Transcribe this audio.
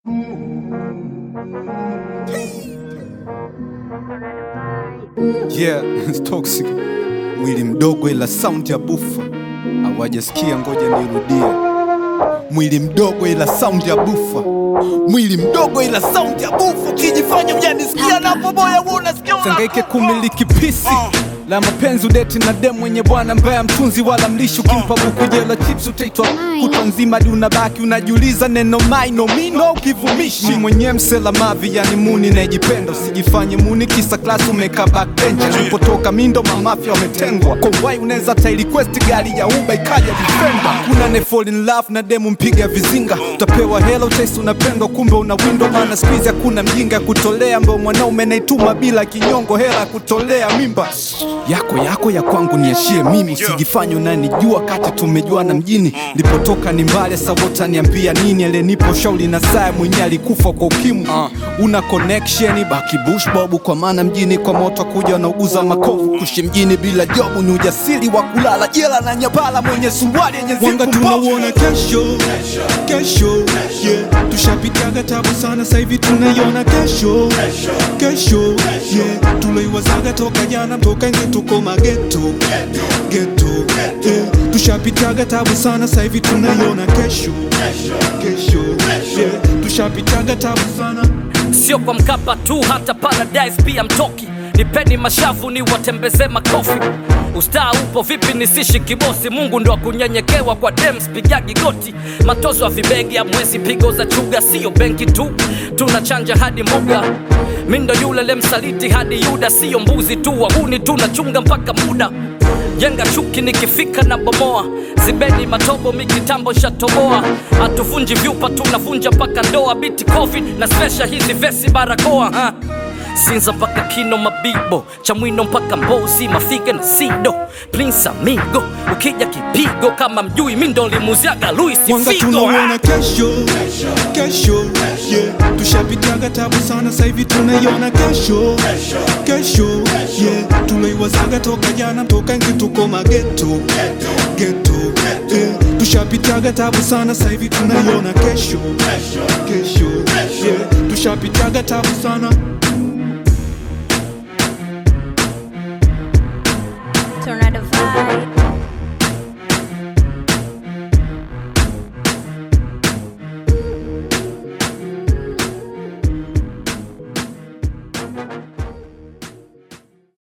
Yeah, it's toxic. Mwili mdogo ila sound ya bufa. Hawajasikia, ngoja nirudie. Mwili mdogo ila sound ya bufa. Mwili mdogo ila sound ya bufa. Ukijifanya hujanisikia napo boya wewe unasikia una- Sangaike kumiliki pisi la mapenzi udeti na demu mwenye bwana mbaya mtunzi wala mlishi ukimpa buku jela chips utaitwa kutwa nzima hadi unabaki unajiuliza neno maino mino ukivumishi Mi mwenye msela mavi yani muni najipenda usijifanye muni kisa klasi umeka backbench alipotoka mindo mamafya wametengwa kwa wai unaweza ta request gari ya uba ikaja defender kuna ne fall in love na demu mpiga vizinga utapewa hela utaisi unapendwa kumbe una window maana squeeze hakuna mjinga ya kutolea ambao mwanaume naituma bila kinyongo hela ya kutolea mimba yako yako ya kwangu niachie mimi usijifanye unanijua kati tumejuana mjini lipotoka ni mbali sabota niambia nini alenipo shauli na saa mwenye alikufa kwa ukimwi una connection baki bush bobu kwa maana mjini kwa moto kuja wanauguza makovu kushi mjini bila jobu ni ujasiri wa kulala jela na nyabala mwenye suruali yenye Wanga zipu mbovu. tunauona kesho kesho yeah. Tushapitaga tabu sana sasa hivi tunaiona kesho kesho yeah. Tuloiwazaga toka jana toka nje tuko mageto geto yeah. Tushapitaga tabu sana sasa hivi tunaiona kesho kesho yeah. Tushapitaga tabu sana sio kwa Mkapa tu, hata Paradise pia mtoki. Nipeni mashavu ni watembeze makofi. Ustaa upo vipi nisishi kibosi? Mungu ndo akunyenyekewa kwa dems, pigagi goti. Matozo ya vibegi ya mwezi, pigo za chuga, sio benki tu, tunachanja hadi mbuga. Mi ndo yule lemsaliti hadi Yuda, sio mbuzi tu, wahuni tunachunga mpaka muda jenga chuki nikifika na bomoa zibeni matobo mikitambo shatoboa hatuvunji vyupa tunavunja mpaka ndoa biti covid na spesha hizi vesi barakoa ha. sinza mpaka kino mabibo chamwino mpaka mbozi mafiga na sido prince amigo ukija kipigo kama mjui mi ndo limuziaga luis Wanga figo tunauona kesho kesho yeah. Tushapitaga tabu sana sasa hivi tunaiona kesho kesho yeah. Tuloiwazaga toka jana toka nje tuko mageto geto yeah. Tushapitaga tabu sana sasa hivi tunaiona kesho kesho yeah. Tushapitaga tabu sana Tornado vibe.